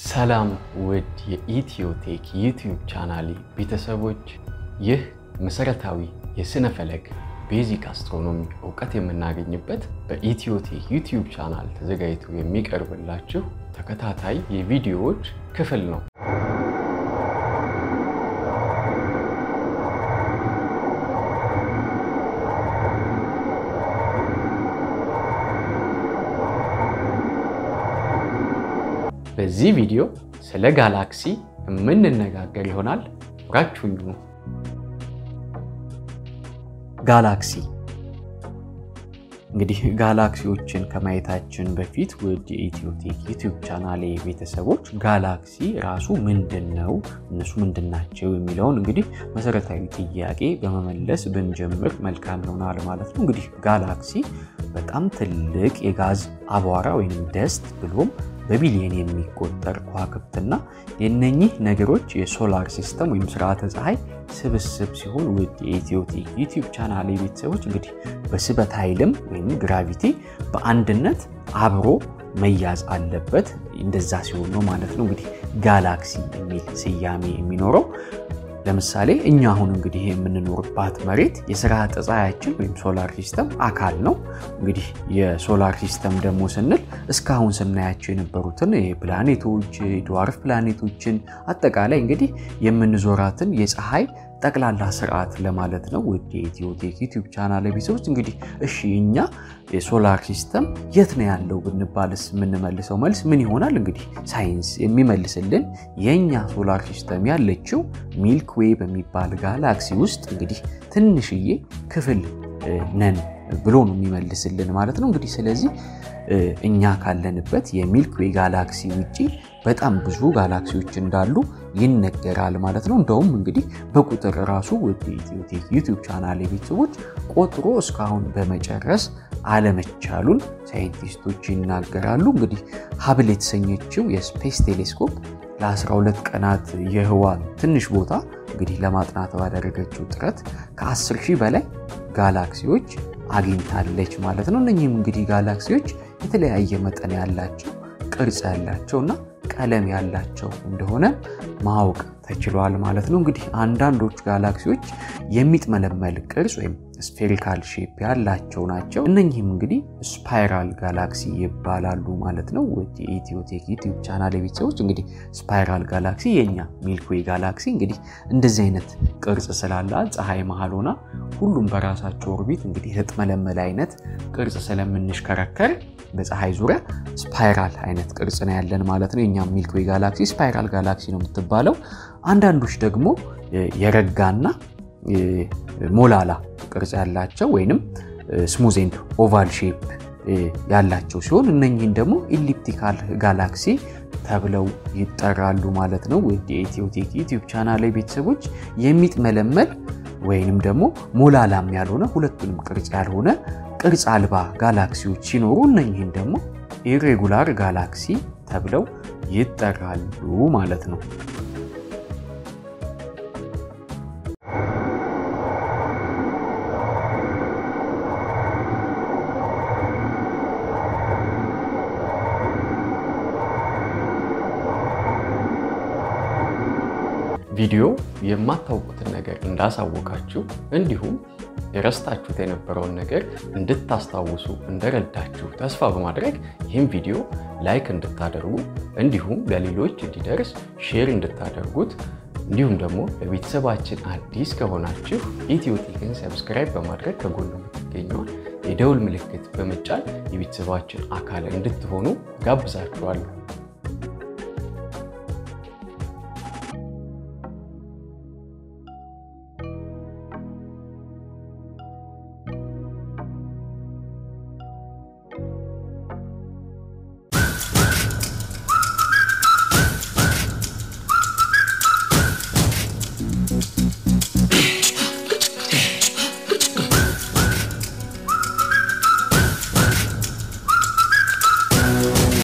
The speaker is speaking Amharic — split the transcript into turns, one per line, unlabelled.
ሰላም ውድ የኢትዮቴክ ዩቲዩብ ቻናሌ ቤተሰቦች፣ ይህ መሰረታዊ የስነ ፈለክ ቤዚክ አስትሮኖሚ እውቀት የምናገኝበት በኢትዮቴክ ዩቲዩብ ቻናል ተዘጋጅቶ የሚቀርብላችሁ ተከታታይ የቪዲዮዎች ክፍል ነው። በዚህ ቪዲዮ ስለ ጋላክሲ የምንነጋገር ይሆናል። አብራችሁኝ ሁኑ። ጋላክሲ እንግዲህ ጋላክሲዎችን ከማየታችን በፊት ውድ የኢትዮቴክ ዩቲዩብ ቻናሌ ቤተሰቦች ጋላክሲ ራሱ ምንድን ነው፣ እነሱ ምንድን ናቸው የሚለውን እንግዲህ መሰረታዊ ጥያቄ በመመለስ ብንጀምር መልካም ይሆናል ማለት ነው። እንግዲህ ጋላክሲ በጣም ትልቅ የጋዝ አቧራ ወይም ደስት ብሎም በቢሊየን የሚቆጠር ከዋክብትና የነኚህ ነገሮች የሶላር ሲስተም ወይም ስርዓተ ፀሐይ ስብስብ ሲሆን ውድ የኢትዮቴክ ዩቲዩብ ቻናል ቤተሰቦች እንግዲህ በስበት ኃይልም ወይም ግራቪቲ በአንድነት አብሮ መያዝ አለበት። እንደዛ ሲሆን ነው ማለት ነው እንግዲህ ጋላክሲ የሚል ስያሜ የሚኖረው። ለምሳሌ እኛ አሁን እንግዲህ የምንኖርባት መሬት የስርዓተ ፀሐያችን ወይም ሶላር ሲስተም አካል ነው። እንግዲህ የሶላር ሲስተም ደግሞ ስንል እስካሁን ስናያቸው የነበሩትን ፕላኔቶች፣ ድዋርፍ ፕላኔቶችን አጠቃላይ እንግዲህ የምንዞራትን የፀሐይ ጠቅላላ ስርዓት ለማለት ነው። ውድ የኢትዮቴክ ዩቲዩብ ቻናል ቤተሰቦች እንግዲህ እሺ እኛ የሶላር ሲስተም የት ነው ያለው ብንባልስ የምንመልሰው መልስ ምን ይሆናል? እንግዲህ ሳይንስ የሚመልስልን የእኛ ሶላር ሲስተም ያለችው ሚልክ ዌይ በሚባል ጋላክሲ ውስጥ እንግዲህ ትንሽዬ ክፍል ነን ብሎ ነው የሚመልስልን ማለት ነው። እንግዲህ ስለዚህ እኛ ካለንበት የሚልክ ዌይ ጋላክሲ ውጪ በጣም ብዙ ጋላክሲዎች እንዳሉ ይነገራል ማለት ነው። እንደውም እንግዲህ በቁጥር ራሱ ወደ ኢትዮቴክ ዩቲዩብ ቻናል ቤተሰቦች ቆጥሮ እስካሁን በመጨረስ አለመቻሉን ሳይንቲስቶች ይናገራሉ። እንግዲህ ሀብል የተሰኘችው የስፔስ ቴሌስኮፕ ለ12 ቀናት የህዋ ትንሽ ቦታ እንግዲህ ለማጥናት ባደረገችው ጥረት ከ10 ሺህ በላይ ጋላክሲዎች አግኝታለች ማለት ነው። እነኚህም እንግዲህ ጋላክሲዎች የተለያየ መጠን ያላቸው ቅርጽ ያላቸው እና ቀለም ያላቸው እንደሆነ ማወቅ ተችሏል ማለት ነው። እንግዲህ አንዳንዶቹ ጋላክሲዎች የሚጥመለመል ቅርጽ ወይም ስፌሪካል ሼፕ ያላቸው ናቸው። እነኚህም እንግዲህ ስፓይራል ጋላክሲ ይባላሉ ማለት ነው። ወደ የኢትዮቴክ ዩቲዩብ ቻናል ቤተሰቦች እንግዲህ ስፓይራል ጋላክሲ የኛ ሚልክዌይ ጋላክሲ እንግዲህ እንደዚህ አይነት ቅርጽ ስላላት ፀሐይ መሀል ሆና ሁሉም በራሳቸው ኦርቢት እንግዲህ የተጥመለመለ አይነት ቅርጽ ስለምንሽከረከር በፀሐይ ዙሪያ ስፓይራል አይነት ቅርጽ ነው ያለን ማለት ነው። የኛም ሚልክዌይ ጋላክሲ ስፓይራል ጋላክሲ ነው የምትባለው። አንዳንዶች ደግሞ የረጋና ሞላላ ቅርጽ ያላቸው ወይንም ስሙዝ ኤንድ ኦቫል ሼፕ ያላቸው ሲሆን እነኚህን ደግሞ ኢሊፕቲካል ጋላክሲ ተብለው ይጠራሉ ማለት ነው። ወደ የኢትዮቴክ ዩቲዩብ ቻናል ቤተሰቦች የሚጥመለመል ወይንም ደግሞ ሞላላም ያልሆነ ሁለቱንም ቅርጽ ያልሆነ ቅርጽ አልባ ጋላክሲዎች ሲኖሩ እነኚህን ደግሞ ኢሬጉላር ጋላክሲ ተብለው ይጠራሉ ማለት ነው። ቪዲዮ የማታውቁትን ነገር እንዳሳወቃችሁ እንዲሁም የረስታችሁት የነበረውን ነገር እንድታስታውሱ እንደረዳችሁ ተስፋ በማድረግ ይህም ቪዲዮ ላይክ እንድታደርጉ እንዲሁም ለሌሎች እንዲደርስ ሼር እንድታደርጉት እንዲሁም ደግሞ ለቤተሰባችን አዲስ ከሆናችሁ ኢትዮቴክን ሰብስክራይብ በማድረግ ከጎን የምትገኘውን የደውል ምልክት በመጫን የቤተሰባችን አካል እንድትሆኑ ጋብዛችኋለሁ።